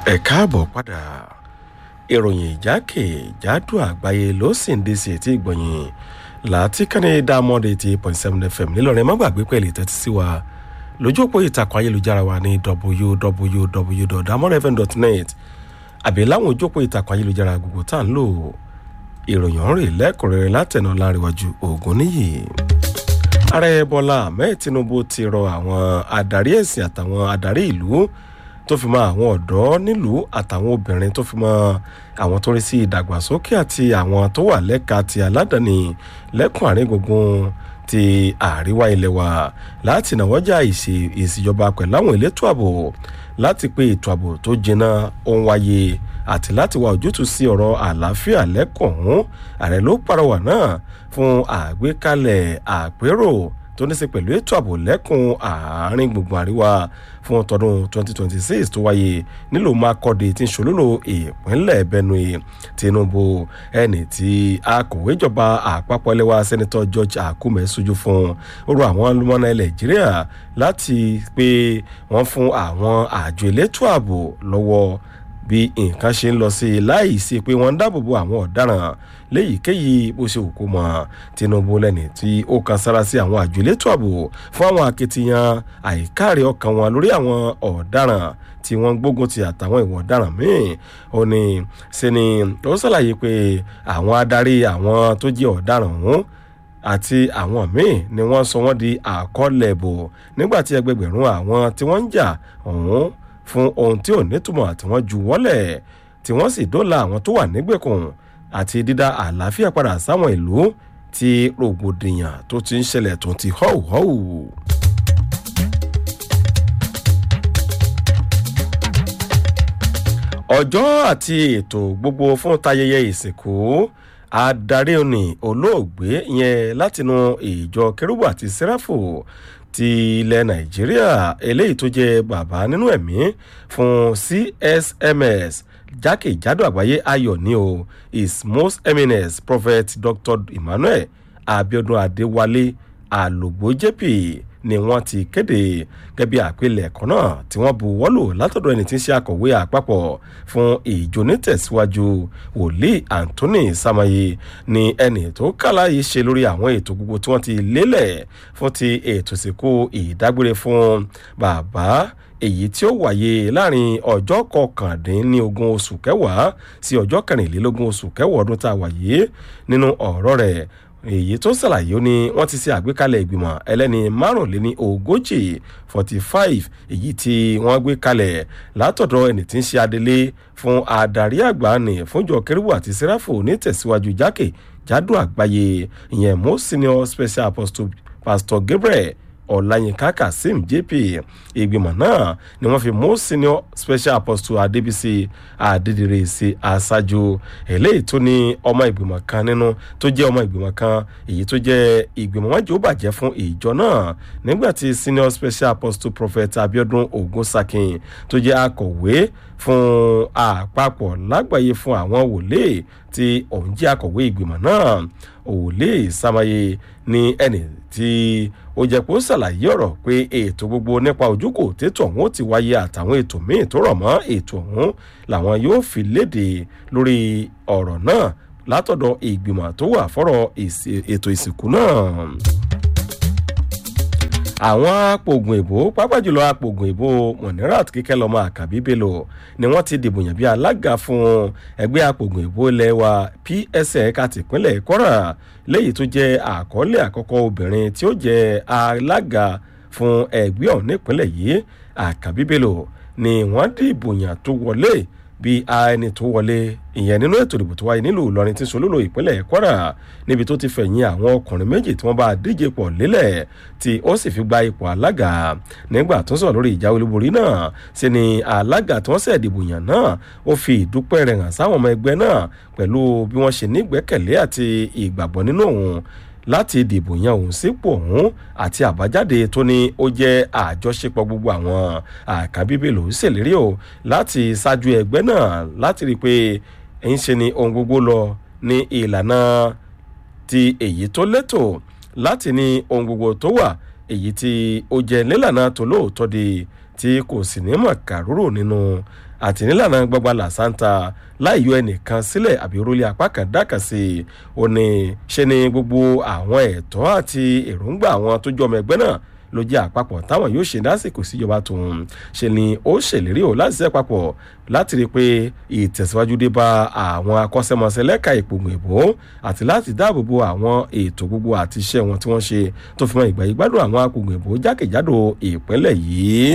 ẹ káàbọ̀ padà ìròyìn ìjákèjádò àgbáyé ló sì ń dé sí etí ìgbọ̀nyìn láti kánní dámọ́dé ti point seven fm nílọrin má gbàgbé pẹ̀lú ìtẹ́tí sí wa lójú òpó ìtàkùn ayélujára wa ní www.damodfm.net àbí láwọn ojú òpó ìtàkùn ayélujára gbogbo tá à ń lò ìròyìn ọ̀rìn lẹ́kùnrẹ́rẹ́ látẹ̀nà láríwájú ògùn níyì ààrẹ bọ́lá ahmed tinubu ti rọ àwọn adarí ẹ̀sìn àtàwọn adarí ìlú tó fi mọ àwọn ọ̀dọ́ nílùú àtàwọn obìnrin tó fi mọ àwọn tó ń rí sí ìdàgbàsókè àti àwọn tó wà lẹ́ka ti aládàáni lẹ́kùn àárín gbùngbùn ti àríwá ilẹ̀ wa láti nàwọ́jà ìṣèjọba pẹ̀lú àwọn elétò ààbò láti pé ètò ààbò tó jiná ó ń wáyé àti láti wá ojútùú sí ọ̀rọ̀ àlàáfíà lẹ́kọ̀ọ́ ọ̀hún ààrẹ ló pàrọwà náà fún àgbékalẹ̀ àpérò tó ní sí pẹ̀lú ètò ààbò lẹ́kùn àárín gbùngbùn àríwá fún tọdún 2026 tó wáyé nílùú makọ́dé tí ń ṣolúlò ìpínlẹ̀ benue tinubu ẹni tí akọ̀wé ìjọba àpapọ̀ ẹlẹ́wà sẹ́nitọ́ george akume sojú fún orú àwọn olùmọ̀nà nàìjíríà láti pé wọ́n fún àwọn àjọ elétò ààbò lọ́wọ́ bí nǹkan ṣe ń lọ sí i láì sí pé wọ́n ń dáàbòbo àwọn ọ̀daràn léyìíkéyìí bó ṣe òkú mọ́ tinubu lẹ́ni tí ó kan sára sí àwọn àjò elétò ààbò fún àwọn akitiyan àìkáàrí ọkàn wọn lórí àwọn ọ̀daràn tí wọ́n gbógun ti àtàwọn ìwọ̀n ọ̀daràn míì ó ní ṣe ni ó ṣàlàyé pé àwọn adarí àwọn tó jẹ́ ọ̀daràn ọ̀hún àti àwọn míì ni wọ́n sọ wọ́n di àkọọ́lẹ̀ bò nígbà tí ẹgbẹgbẹ̀rún àwọn tí wọ́n ń jà ọ̀hún fún ohun tí ò nítumọ̀ tí wọ́n ju wọ́lẹ̀ tí wọ́n sì dóòlà àwọn tó wà nígbèkùn àti dídá àlàáfíà padà sáwọn ìlú tí rògbòdìyàn tó ti ń ṣẹlẹ̀ tó ti họ́wù họ́wù. ọjọ́ àti ètò gbogbo fún tayẹyẹ ìsìnkú adarí òní olóògbé yẹn látinú ìjọ kérúbù àti sẹ́ráfù ti ilẹ̀ nàìjíríà eléyìí tó jẹ́ bàbá nínú ẹ̀mí fún csms jákèjádò àgbáyé ayọ̀ ní o his most eminence prophet dr emmanuel abiodun adéwálé alògbó jp ni wọ́n ti kéde gẹ́bí àpilẹ̀kọ́ náà tí wọ́n bu wọ́lò látọ̀dọ̀ ẹni tí ń ṣe akọ̀wé àpapọ̀ fún ìjọ nítẹ̀síwájú wòlíì anthony samaye ni ẹni tó kàlà yìí ṣe lórí àwọn ètò gbogbo tí wọ́n ti lélẹ̀ fún ti ètò ìsìnkú ìdágbére fún bàbá èyí tí ó wáyé láàrin ọjọ́ kọkàndínlógún oṣù kẹwàá sí ọjọ́ kẹrìnlélógún oṣù kẹwàá ọdún tá a wáyé nínú ọ̀rọ̀ rẹ̀ èyí tó ṣàlàyé ó ní wọ́n ti ṣe àgbékalẹ̀ ìgbìmọ̀ ẹlẹ́ni márùnléní ogójì forty five èyí tí wọ́n gbé kalẹ̀ látọ̀dọ̀ ẹni tí ń ṣe adelé fún adarí àgbà ní fúnjọ kérúbù àti sẹ́ráfò nítẹ̀síwájú jákè jádò àgbáyé ìyẹn most senior special apostle pastor gabriel ọ̀làyínká kazeem jp ìgbìmọ̀ náà ni wọ́n fi most senior special apostle adébísí adédèrè sí aṣáájú eléyìí tó ní ọmọ ìgbìmọ̀ kan nínú tó jẹ́ ọmọ ìgbìmọ̀ kan èyí tó jẹ́ ìgbìmọ̀ wọn jẹ́ ó bàjẹ́ fún ìjọ náà nígbà tí senior special apostle prophet abiodun ogunsakin tó jẹ́ akọ̀wé fún àpapọ̀ lágbàáyé fún àwọn wòlé tí òun jẹ́ akọ̀wé ìgbìmọ̀ náà òwòlé samaye ní ẹni tí ó jẹ́ pé ó ṣàlàyé ọ̀rọ̀ pé ètò gbogbo nípa ojúkò tètò ọ̀hún ó ti wáyé àtàwọn ètò míì tó rọ̀ mọ́ ètò ọ̀hún làwọn yóò fi léde lórí ọ̀rọ̀ náà látọ̀dọ̀ ìgbìmọ̀ tó wà fọ́rọ̀ ètò ìsìnkú náà àwọn apògùn èbó pápá jùlọ apògùn èbó monirat kíkẹ́ lọ́mọ àkàbí bello ni wọ́n ti dìbò yàn bí alága fún ẹgbẹ́ apògùn èbó lẹ́wà psa ẹ̀ka tìpínlẹ̀ kwara léyìí tó jẹ́ àkọọ́lẹ̀ àkọ́kọ́ obìnrin tí ó jẹ́ alága fún ẹgbẹ́ ọ̀hún nípínlẹ̀ yìí àkàbí bello ni wọ́n dìbò yàn tó wọlé bí ẹni tó wọlé ìyẹn nínú ètò ìdìbò tó wáyé nílùú ìlọrin tí solúlò ìpínlẹ̀ kwara níbi tó ti fẹ̀yìn àwọn ọkùnrin méjì tí wọ́n bá díje pọ̀ lélẹ̀ tí ó sì fi gba ipò alága nígbà tó sọ̀rọ̀ lórí ìjà olúborí náà sí ni alága tí wọ́n sẹ̀ dìbò yàn náà ó fi ìdúpẹ́ rẹ̀ hàn sáwọn ọmọ ẹgbẹ́ náà pẹ̀lú bí wọ́n ṣe nígbẹ́kẹ̀lé àti ìgbàgbọ́ nínú òun láti dìbò yan òun sípò ọ̀hún àti àbájáde tó ní ó jẹ́ àjọṣepọ̀ gbogbo àwọn àkàbíbèlò ṣèlérí o láti ṣáájú ẹgbẹ́ náà láti rí i pé ń ṣe ni ohun gbogbo lọ ní ìlànà ti èyí tó létò láti ní ohun gbogbo tó wà èyí tí ó jẹ́ nílànà tó lóòótọ́ di tí kò sì ní mọ̀ kàrúrò nínú àti nílànà gbọgbà làṣántà láì yọ ẹnìkan sílẹ̀ àbí orílẹ apá kan dákà sí i ó ní ṣe ni gbogbo àwọn ẹ̀tọ́ àti èròǹgbà àwọn tó jọmọ ẹgbẹ́ náà ló jẹ́ àpapọ̀ táwọn yóò ṣe lásìkò síjọba tòun ṣe ni ó ṣèlérí ò láti ṣe papọ̀ láti rí i pé ìtẹ̀síwájú dé bá àwọn akọ́ṣẹ́mọṣẹ́ lẹ́ka ìpògùn ìbò àti láti dáàbò bo àwọn ètò gbogbo àti iṣẹ́ wọn tí wọ́n ṣe tó fi mọ ìgbà yìí gbádùn àwọn apògùn ìbò jákèjádò ìpínlẹ̀ yìí.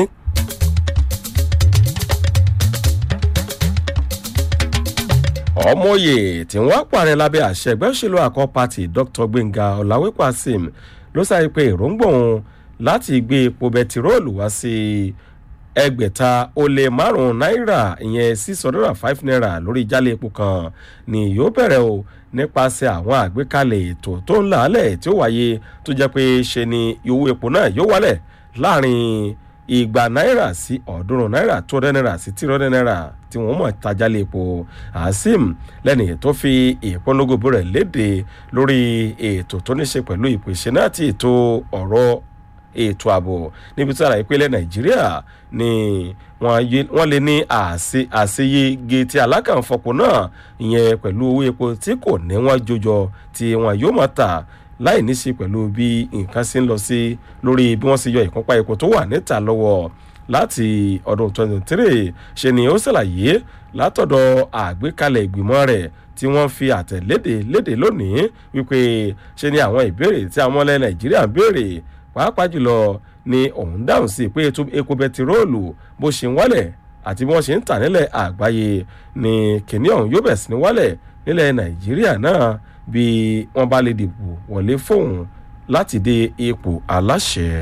ọmọye tí wọ́n pààrẹ lábẹ́ àṣẹ ẹgbẹ́ òṣèlú àkọ́ pati dr gbẹ̀ngà ọ̀làwẹ́pọ̀ asim ló sáré pé èròǹgbà òun láti gbé epo bẹtiróòlù wá sí ẹgbẹ̀ta ó lé márùn-ún náírà ìyẹn six hundred and five naira lórí jálẹ̀ epo kan ni yóò bẹ̀rẹ̀ o nípasẹ̀ àwọn àgbékalẹ̀ ètò tó ń làálẹ̀ tí ó wáyé tó jẹ́ pé ṣe ni owó epo náà yóò wálẹ̀ láàrin igba náírà sí ọ̀ọ́dúnrún náírà tó rẹ́ náírà sí tírọ́dẹ́ náírà tí wọ́n mọ̀ tajálẹ̀ epo azeem lẹ́ni tó fi ìpolongo rẹ̀ léde lórí ètò tó ní ṣe pẹ̀lú ìpèsè náà àti ètò ọ̀rọ̀ ètò ààbò níbi tí àlàyé pélé nàìjíríà ni wọ́n lè ní àṣeyege tí alákànfọ̀pọ̀ náà ìyẹn pẹ̀lú owó epo tí kò ní wọ́n jọjọ tí wọ́n yóò máa tà láì ní sí pẹ̀lú bí nǹkan ṣe ń lọ sí lórí bí wọ́n ṣe yọ ìkúnpá epo tó wà níta lọ́wọ́ láti ọdún 2023 ṣe ni ó ṣàlàyé látọ̀dọ̀ àgbékalẹ̀ ìgbìmọ̀ rẹ̀ tí wọ́n fi àtẹ̀léde léde lónìí wípé ṣe ni àwọn ìbéèrè tí àwọn ọlẹ́ nàìjíríà ń béèrè pàápàá jùlọ ni òun dáhùn sí pé epo bẹtiróòlù bó ṣe ń wálẹ̀ àti bí wọ́n ṣe ń tà nílẹ̀ àgbáyé ni kìnìún yóò bẹ̀ sí ní wálẹ̀ nílẹ̀ nàìjíríà náà bí wọ́n bá lè dìbò wọlé fóun láti dé ipò aláṣẹ.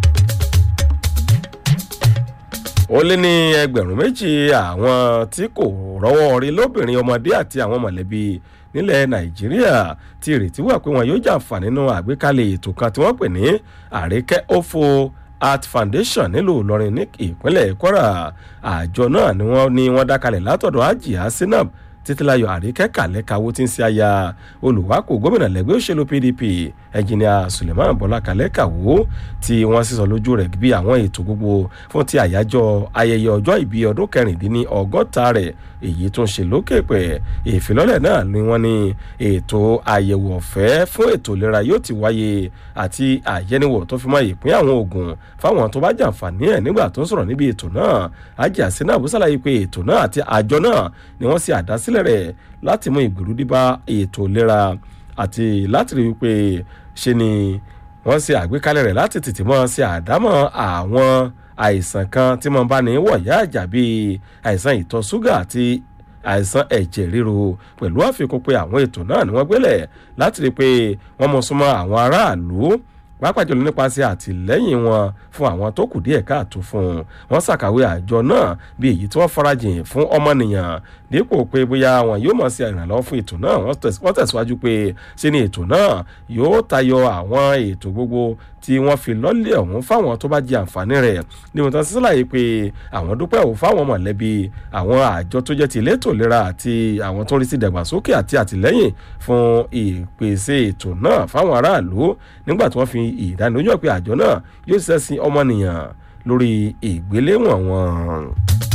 ó lé ní ẹgbẹ̀rún méjì àwọn tí kò rọ́wọ́ rí lóbìnrin ọmọdé àti àwọn mọ̀lẹ́bí nílẹ̀ nàìjíríà tí ìrètí wà pé wọn yóò jàǹfààní nínú àgbékalẹ̀ ètò kan tí wọ́n pè ní àríkẹ́ òfo art foundation nílùú ìlọrin ní ìpínlẹ̀ kwara àjọ náà ni wọ́n ní wọ́n dákalẹ̀ látọ̀dọ̀ ajia sinab títílayọ àríkẹ́ kàlẹ́kàwó tí ń ṣe aya olùwákò gómìnà lẹ́gbẹ́ òṣèlú pdp ẹnjìnìà suleiman bọ́lá kàlẹ́kàwó tí wọ́n sísọ lójú rẹ̀ bí àwọn ètò gbogbo fún ti àyájọ́ ayẹyẹ ọjọ́ ìbí ọdún kẹrìndínní ọgọ́ta rẹ̀ èyí tó ń ṣe lókè pẹ̀ ìfilọ́lẹ̀ náà ni wọ́n ní ètò àyẹ̀wò ọ̀fẹ́ fún ètò ìlera yóò ti wáyé àti àyẹniwò tó fi mọ ìpín àwọn oògùn fáwọn tó bá jàǹfààní ẹ̀ nígbà tó ń sọ̀rọ̀ níbi ètò náà ajé àsínà àbúsàlàyé pé ètò náà àti àjọ náà ni wọ́n ṣe àdásílẹ̀ rẹ̀ láti mú ìgbèrú bá ètò ìlera àti láti rí i pé ṣe ni wọ́n ṣe àgbékalẹ̀ rẹ̀ láti tètè mọ́ ṣe àdámọ̀ àwọn àìsàn kan tí mo bá ní wọ̀yá àjà bíi àìsàn ìtọ̀ ṣúgà àti àìsàn ẹ̀jẹ̀ ríru pẹ̀lú àfikún pé àwọn ètò náà ni wọ́n gbélẹ̀ láti rí i pé wọ́n mọ súnmọ́ àwọn aráàlú pàápàá jùlọ nípasẹ̀ àtìlẹ́yìn wọn fún àwọn tó kù díẹ̀ káàtó fún un wọ́n ṣàkàwé àjọ náà bí èyí tí wọ́n farajìn fún ọmọnìyàn dípò pé bóyá wọn yóò mọ̀ sí ìrànlọ́wọ́ fún ètò náà wọ́n tẹ̀síwájú pé ṣé ni ètò náà yóò tayọ àwọn ètò gbogbo tí wọ́n fi lọ́lẹ̀ ọ̀hún fáwọn tó bá jẹ àǹfààní rẹ̀ ní wọn tán sísàlàyé pé àwọn dúpẹ́ ò fáwọn mọ̀lẹ́bí àwọn àjọ tó jẹ́ ti elétò ìlera àti àwọn tó ń rí sí ìdàgbàsókè àti àtìlẹ́yìn fún ìpèsè ètò náà fáwọn aráàlú nígbà tí wọ́n fi ìdánilójú pé àjọ náà yóò ṣiṣẹ́ sí ọmọnìyàn lórí ìgbéléwọ̀n wọn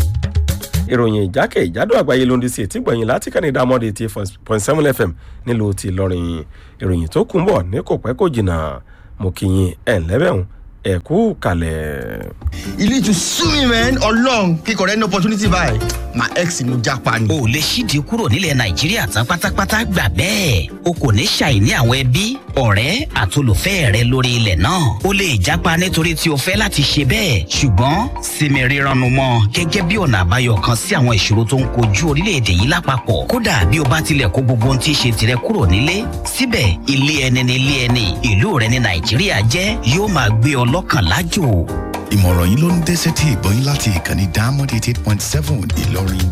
ìròyìn ìjákè ìjádò àgbáyé ló ń di sí etí gbọ̀nyìn láti kàn ní dámọ́dé eighty point seven fm nílùú ti lọ́rin ìròyìn tó kún bọ̀ ní kò pẹ́ kò jìnnà mo kì í ẹ̀ ńlẹ́bẹ̀rún ẹ̀ kú kalẹ̀. you need to sue me man ọlọrun kíkọ rẹ ní opportunity báyìí my ex ni mo japa ni. o lè ṣídìí kúrò nílẹ̀ nàìjíríà tán pátápátá gbà bẹ́ẹ̀ o kò ní ṣàìní àwọn ẹbí ọ̀rẹ́ àtolùfẹ́ rẹ lórí ilẹ̀ náà o lè japa nítorí tí o fẹ́ láti ṣe bẹ́ẹ̀ ṣùgbọ́n sinmi rírannu mọ́ gẹ́gẹ́ bí ọ̀nà àbáyọ kan sí àwọn ìṣòro tó ń kojú orílẹ̀-èdè yìí lápapọ̀ kódà bí o bá tilẹ̀ kó gbogbo ohun tí í ṣe tirẹ̀ kúrò nílé síbẹ̀ ilé ẹni ní ilé ẹni ìlú rẹ ní nàìjíríà jẹ́ yóò máa gbé ọ lọ́kàn lájò ìmọ̀ràn yìí ló ń dé sétí ìgbọ́yìn láti ìkànnì diamond eighty eight point seven ìlọrin.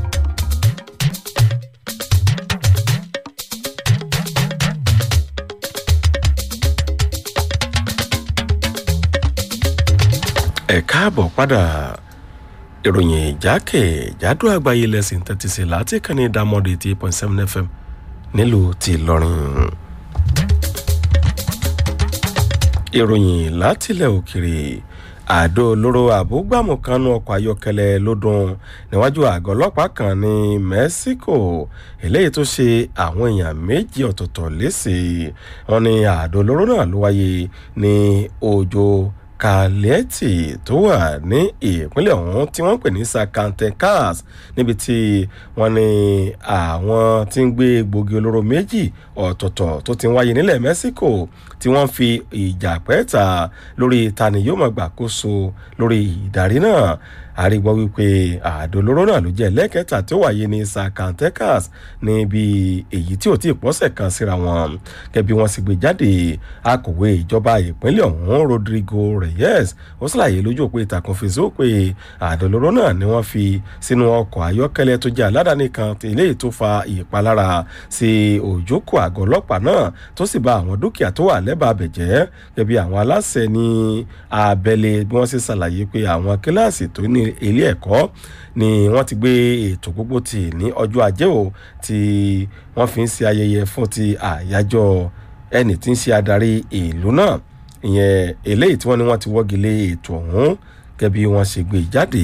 ẹ káàbọ̀ padà ìròyìn ìjákè ìjádò àgbáyé lẹ́sìn tẹ́tí sí láti kàn ní diamond eighty eight point seven fm nílùú ti ìlọrin ìròyìn látilẹ̀ òkèrè àdó olóró àbúgbàmù kan nu ọkọ̀ ayọ́kẹ́lẹ́ lọ́dún níwájú àgọ́ ọlọ́pàá kan ní mexico eléyìí tó ṣe àwọn èèyàn méjì ọ̀tọ̀ọ̀tọ̀ léṣe wọn ni àdó olóró náà ló wáyé ní ọjọ́ kàlẹ́tì tó wà ní ìpínlẹ̀ ọ̀hún tí wọ́n ń pè ní zacatecas níbi tí wọ́n ní àwọn tí ń gbé egbògi olóró méjì ọ̀tọ̀ọ̀tọ̀ tó ti ń wáyé nílẹ̀ mexico tí wọ́n fi ìjà pẹ́ẹ́ta lórí tani yóò máa gbàkóso lórí ìdarí náà àrígbọ́ wípé àdó olóró náà ló jẹ́ lẹ́kẹ̀ẹ́ta tó wáyé ní zacatecas níbi èyí tí ò tí ì pọ́sẹ̀ kan síra wọn kẹ́bí wọ́n sì gbé jáde akọ̀wé ìjọba ìpínlẹ̀ ọ̀hún rodrigo reyes ó ṣàlàyé lójú òpó ìtàkùn facebook pé àdó olóró náà ni wọ́n fi sínú ọkọ̀ ayọ́kẹ́lẹ́ tó jẹ́ aládàáni kan eléyìí tó fa ìpalára sí òjókòó àgọ́ ọlọ́pàá náà tó sì ba àwọn dúkìá tó wà lẹ́bàá bẹ̀jẹ́ kẹ́bí àwọn aláṣẹ ní abẹ́lé bí wọ́n sì ṣàlàyé pé àwọn kíláàsì tó ní ilé ẹ̀kọ́ ni wọ́n ti gbé ètò gbogbo tì ní ọjọ́ ajé o tí wọ́n fi ń ṣe ayẹyẹ fún ti àyájọ́ ẹni tí ń ṣe adarí ìlú náà ìyẹn eléyìí tí wọ́n ní wọ́n ti wọ́gi lé ètò ọ̀hún gẹ́gẹ́ bí wọ́n ṣe gbé jáde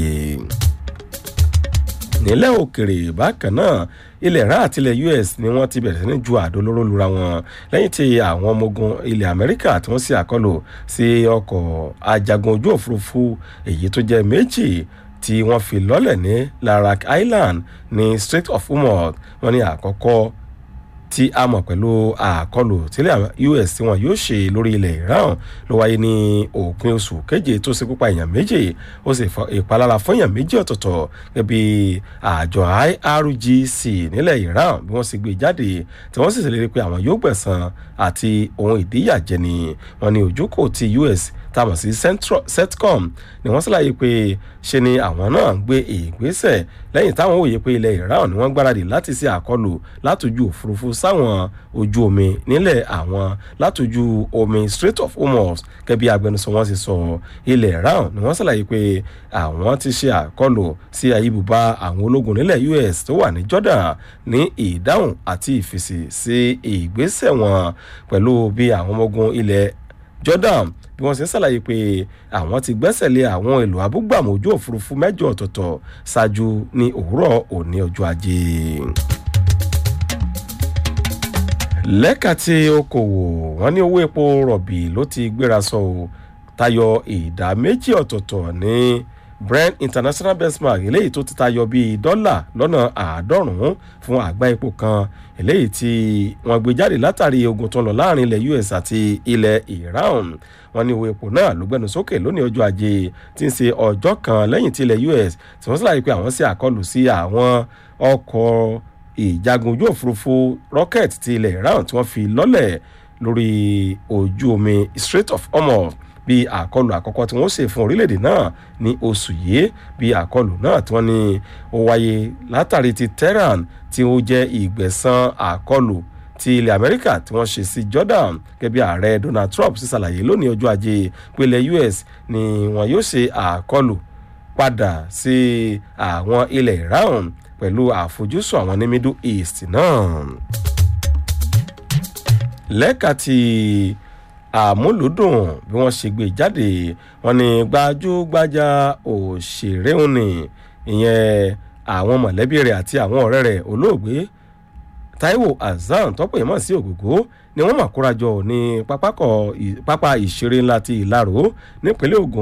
nílẹ̀ òkèrè bákan náà ilẹ̀ iran àti ilẹ̀ us ni wọ́n ti bẹ̀rẹ̀ sí ní ju àdó olóró lura wọn lẹ́yìn tí àwọn ọmọ ogun ilẹ̀ amẹ́ríkà tí wọ́n sì àkọlù sí ọkọ̀ ajagun ojú òfurufú èyí tó jẹ́ méjì tí wọ́n fi lọ́lẹ̀ ní larak island ní strait of hormuz wọ́n ní àkọ́kọ́ tí a mọ̀ pẹ̀lú àkọlù tílẹ̀ us tí wọn yóò ṣe lórí ilẹ̀ iran ló wáyé ní òpin oṣù keje tó ṣe púpà èèyàn méjì ó sì ìpalára fún èèyàn méjì ọ̀tọ̀ọ̀tọ̀ gẹ́gẹ́ bí àjọ irgc nílẹ̀ iran bí wọ́n sì gbé jáde tí wọ́n sì ṣèlérí pé àwọn yóò gbẹ̀san àti ohun ìdíyàjẹni wọn ni ojúkò ti us táwọn sí centcom ni wọ́n ṣàlàyé pé ṣe ni àwọn náà ń gbé ìgbésẹ̀ lẹ́yìn táwọn òye pé ilẹ̀ iran ni wọ́n gbáradì láti ṣe àkọlù látòjú òfurufú sáwọn ojú omi nílẹ̀ àwọn látòjú omi strait of hormuz gẹ́bí agbẹnusọ wọn sì sọ ilẹ̀ iran ni wọ́n ṣàlàyé pé àwọn ti ṣe àkọlù sí ayébùbá àwọn ológun nílẹ̀ us tó wà ní jordan ní ìdáhùn àti ìfèsì sí ìgbésẹ̀ wọn pẹ̀lú bí àwọn ọmọ ogun ilẹ̀ jordan bí wọ́n ṣe ń ṣàlàyé pé àwọn ti gbẹ́sẹ̀ lé àwọn èlò abúgbàmù ojú òfurufú mẹ́jọ ọ̀tọ̀ọ̀tọ̀ ṣáájú ní òwúrọ̀ òní ọjọ́ ajé lẹ́ka tí okòwò wọn ní owó epo rọ̀bì ló ti gbéra sọ ò tayọ ìdá méjì ọ̀tọ̀ọ̀tọ̀ ní brent international benchmark eléyìí tó ti tayọ bíi dọ́là lọ́nà àádọ́rùn-ún fún àgbá epo kan eléyìí tí wọ́n gbé jáde látàrí ogun tó ń lọ láàrin ilẹ̀ us àti ilẹ̀ iran wọn ní owó epo náà ló gbẹnu sókè lónìí ọjọ́ ajé tí ń ṣe ọjọ́ kan lẹ́yìn tí ilẹ̀ us tí wọ́n sì láyé pé àwọn ṣe àkọlù sí àwọn ọkọ̀ ìjagun ojú òfurufú rocket ti ilẹ̀ iran tí wọ́n fi lọ́lẹ̀ lórí ojú omi strait of hormuz bí àkọlù àkọ́kọ́ tí wọ́n ṣe fún orílẹ̀-èdè náà ní oṣù yìí bí àkọlù náà tí wọ́n ní ó wáyé látàrí ti tehran tí ó jẹ́ ìgbẹ̀san àkọlù ti ilẹ̀ amẹ́ríkà tí wọ́n ṣe sí jordan gẹ́gẹ́ bí ààrẹ donald trump sì ṣàlàyé lónìí ọjọ́ ajé pélé us ni wọn yóò ṣe àkọlù padà sí àwọn ilẹ̀ iran pẹ̀lú àfojúsùn àwọn ní middle east náà. lẹ́ka ti àmúlùdùn bí wọ́n ṣe gbé jáde wọ́n ní gbajúgbajà òṣèré òní ìyẹn àwọn mọ̀lẹ́bí rẹ̀ àti àwọn ọ̀rẹ́ rẹ̀ olóògbé taiwo hasan tọ́pọ̀ ìmọ̀ sí ògògó ni wọ́n mà kórajọ ní pápá ìṣeré ńlá ti ìlarò nípínlẹ̀ ogun